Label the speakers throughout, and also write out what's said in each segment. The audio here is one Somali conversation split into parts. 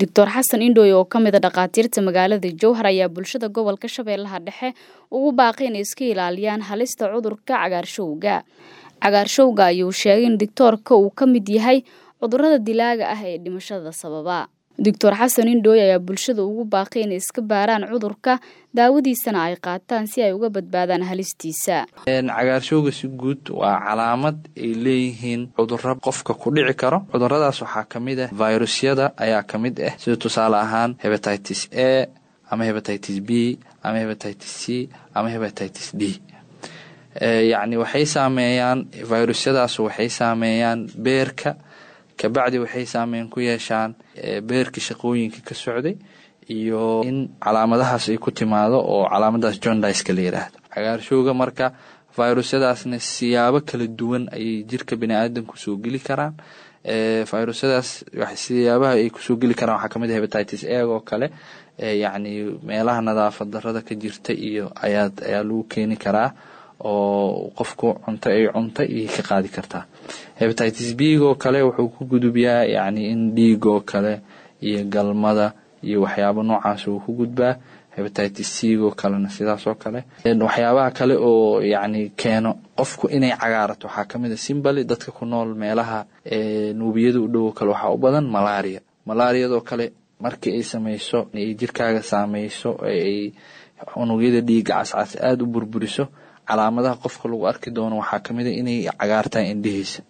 Speaker 1: doctor xasan indhooy oo ka mid a dhakhaatiirta magaalada jowhar ayaa bulshada gobolka shabeellaha dhexe ugu baaqay inay iska ilaaliyaan halista cudurka cagaarshowga cagaarshowga ayuu sheegay in doctoorka uu ka mid yahay cudurada dilaaga ah ee dhimashada sababa doctor xasan indhooy ayaa bulshada ugu baaqay inay iska baaraan cudurka daawadiisana ay qaataan si ay uga badbaadaan halistiisa
Speaker 2: cagaarshowga si guud waa calaamad ay leeyihiin cuduro qofka ku dhici karo cuduradaas waxaa ka mid ah virusyada ayaa ka mid ah sida tusaale ahaan hebatitis a ama hebatitis b ama hebatitis c ama hebatitis d yacni waxay saameeyaan virusyadaas waxay saameeyaan beerka kabacdi waxay saameyn ku yeeshaan beerkii shaqooyinka ka socday iyo in calaamadahaas ay ku timaado oo calaamadaas jondiska la yidhaahdo cagaarshowga marka virusyadaasna siyaabo kala duwan ayay jirka biniaadamku soo geli karaan virusyadaas siyaabaha ay kusoo geli karaan waxaa kamid ah hebatitis eg oo kale yacni meelaha nadaafad darada ka jirta iyo ayaa ayaa lagu keeni karaa oo qofku cunto ay cunta iyo ka qaadi kartaa hebatitis big oo kale wuxuu ku gudubyaa yacni in dhiig oo kale iyo galmada iyo waxyaabo noocaas uu ku gudbaa hebatitis cig oo kalena sidaas oo kale waxyaabaha kale oo yacni keeno qofku inay cagaarato waxaa kamid a simbali dadka ku nool meelaha nuubiyada u dhow kale waxaa u badan malaria malaariyadoo kale markii ay samayso ay jirkaaga saameyso ay unugyada dhiiga cascas aada u burburiso calaamadaha qofka lagu arki doono waxaa kamid a inay cagaartaan indhihiisa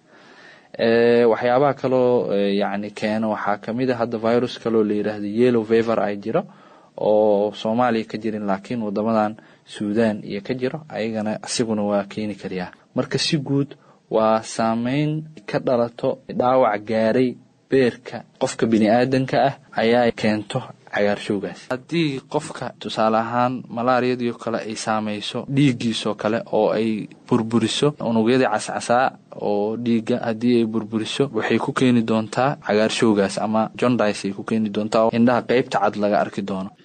Speaker 2: waxyaabaha kaloo yacni keeno waxaa kamid a hadda virus kaloo la yiraahdo yellow fever ay jiro oo soomaaliya ka jirin laakiin wadamadan suudan iyo ka jiro ayagana isiguna waa keeni karayaa marka si guud waa saameyn ka dhalato dhaawac gaaray beerka qofka bini aadanka ah ayaa keento cagaarshowgaas haddii qofka tusaale ahaan malaariyadii kale ay saameyso dhiiggiisoo kale oo ay burburiso unugyadii cascasaa oo dhiigga haddii ay burburiso waxay ku keeni doontaa cagaarshowgaas ama jondis ay ku keeni doontaa indhaha qeybta cad laga arki doono